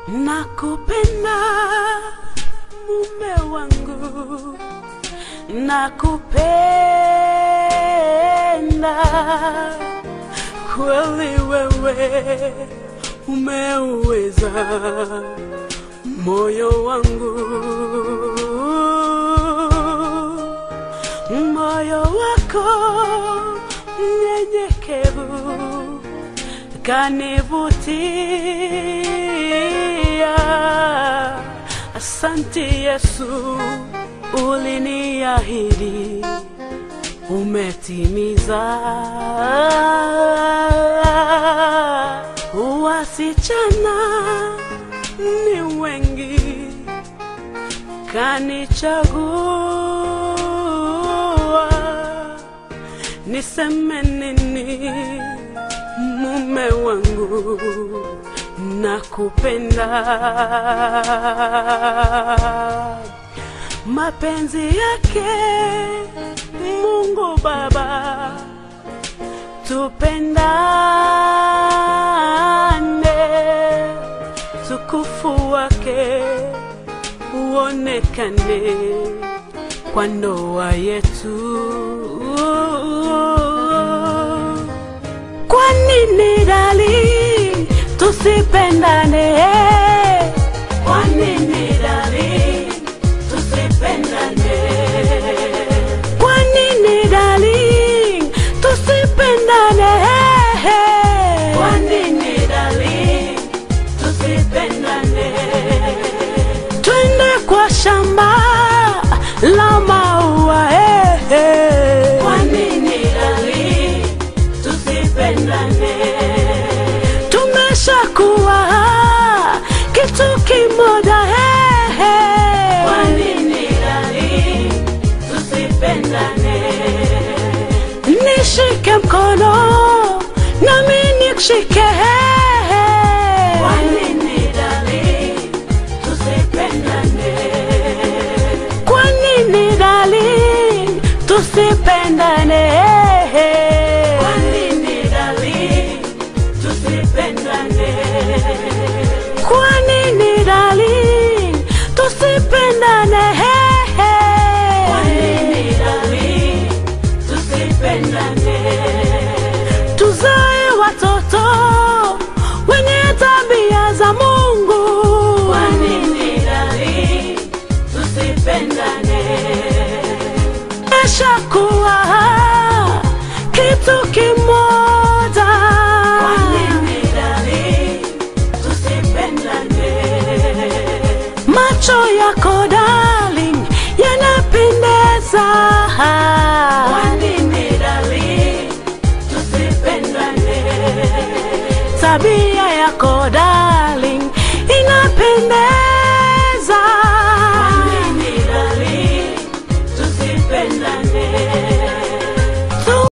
Nakupenda mume wangu, nakupenda kweli, wewe umeuweza moyo wangu, moyo wako mnyenyekevu kanivutia. Asante Yesu, uliniahidi umetimiza. Wasichana ni wengi, kanichagua. Niseme nini? mume wangu, nakupenda. Mapenzi yake Mungu Baba, tupendane, tukufu wake uonekane kwa ndoa yetu. Kwa nini dali tusipendane? Kwa nini dali tusipendane? Kwa nini dali tusipendane? Kwa nini dali tusipendane? Twende kwa shamba la maua eh, eh. Kwa nini dali tusipendane? Tumeshakuwa kitu kimoja eh, eh. Kwa nini dali tusipendane? Nishike mkono nami nikushike eh, eh. Kwa nini dali tusipendane? Kwa nini darling tusipendane? Kwa nini darling tusipendane? Kwa nini darling tusipendane? Kwa nini darling tusipendane? Tuzae watoto wenye tabia za Mungu. Kwa nini darling tusipendane? Eshakuwa kitu kimoja. Kwa nini darling tusipendane? Macho yako darling yanapendeza. Kwa nini darling tusipendane? Tabia yako darling inapendeza.